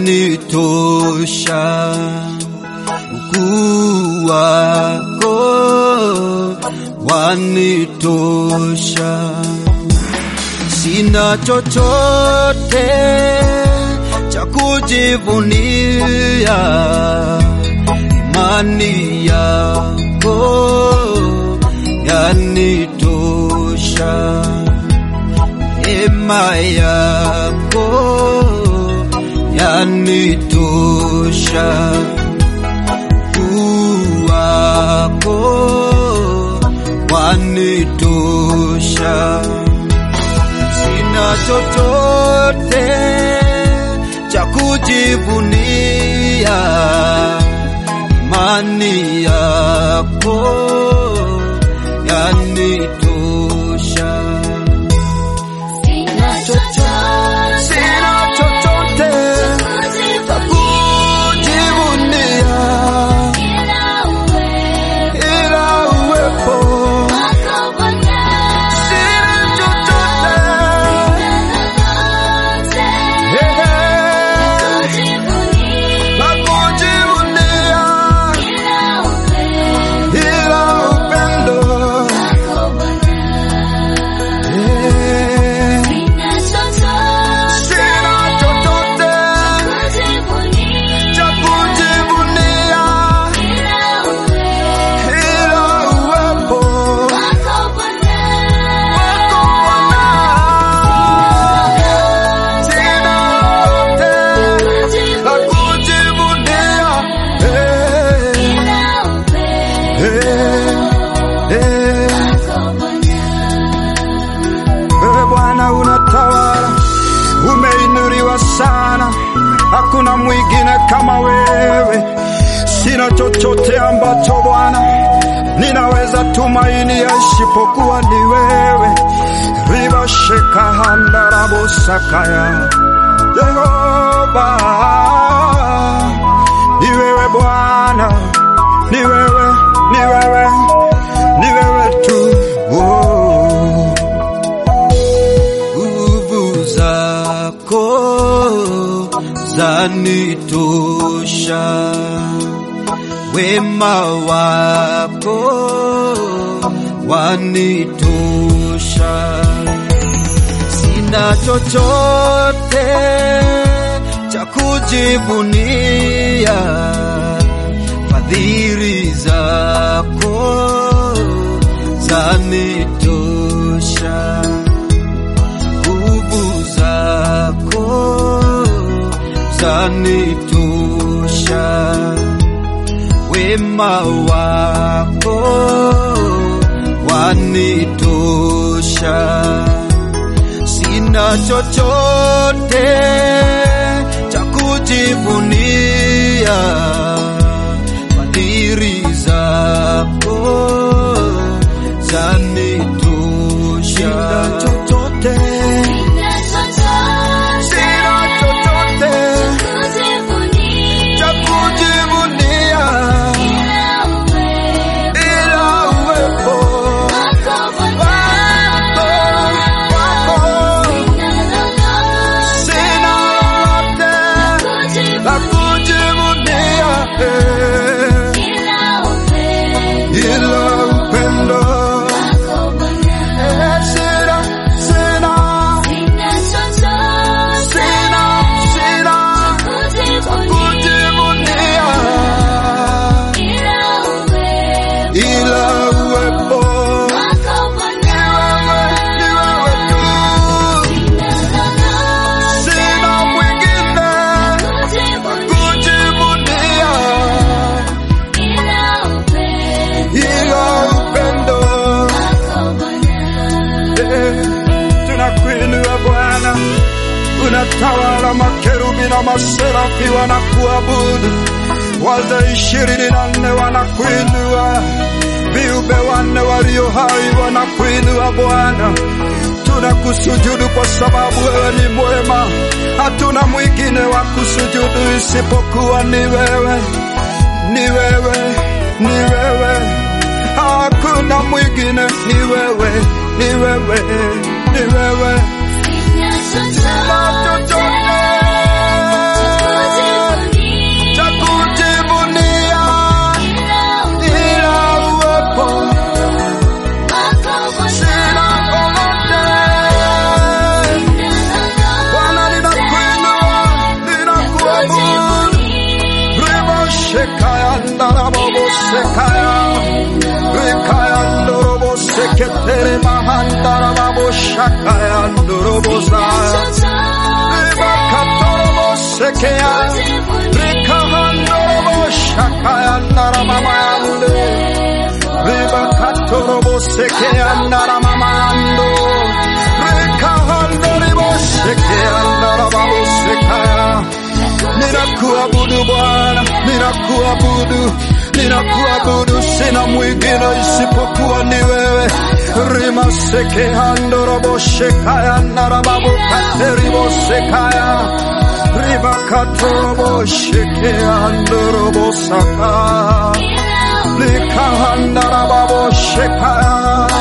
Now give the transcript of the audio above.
wanitosha, ukuu wako wanitosha, sina chochote cha kujivunia, imani yako yanitosha, neema yako yanitosha, ukuu wako wanitosha, sina chochote cha kujivunia, imani yako yanitosha. Sina chochote Sina chochote cha kujivunia ila uwepo ila uwepo. wako Bwana. Sina chochote Lolote kujivunia la kujivunia ila uwepo ila upendo. wako Bwana. Sina chochote Sina chochote kujivunia cha kujivunia ila uwepo ila uwepo wako Bwana. wako Bwana. Sina lolote la kujivunia. Eh, Ila uwepo eh, eh. wako Bwana. Wewe Bwana unatawala, umeinuliwa sana, hakuna mwingine kama wewe. Sina chochote ambacho Bwana ninaweza tumainia isipokuwa ni wewe. riba shekahandarabosakaya Yehova, ni wewe Bwana, ni wewe, ni wewe, ni wewe tu oh nguvu zako zanitosha, wema wako wanitosha, sina chochote cha kujivunia, fadhili zako zanitosha nguvu zako zanitosha, wema wako wanitosha, sina chochote cha kujivunia, fadhili zako zanitosha, sina chochote Sina chochote sina chochote kujivunia cha kujivunia ila uwepo ila uwepo wako Bwana. wako wako. Sina lolote Sina lolote la kujivunia kujivunia eh, ila uwepo ila upendo wako Bwana. Eh, sina sina Sina chochote sina sina kujivunia kujivunia ila uwepo ila uwepo wako Bwana. ni wewe tu Sina lolote sina mwingine kujivunia kujivunia ila uwepo ila upendo wako Bwana. Eh, tunakuinua Bwana, unatawala, makerubi na maserafi wanakuabudu, wazee ishirini na nne wanakuinua, viumbe wanne walio hai wanakuinua Bwana. Tunakusujudu kwa sababu wewe ni mwema, hatuna mwingine wa kusujudu isipokuwa ni wewe, ni wewe, ni wewe hakuna mwingine, ni wewe, ni wewe, ni wewe. Sina chochote Chochote Reketere mahandara babo shakaya ndorobosaya. Ribakatorobo sekeya. Rikahandorobo shakaya ndaramamande. Ribakatorobo sekeya ndaramamando. Rikahandoribo sekeya ndarababo sekaya. Ninakuabudu Bwana, ninakuabudu, ninakuabudu, sina mwingine isipokuwa ni wewe. Rima seke handorobo shekaya narababu kateribo sekaya riba katorobo sheke handorobo saka likahandarababo shekaya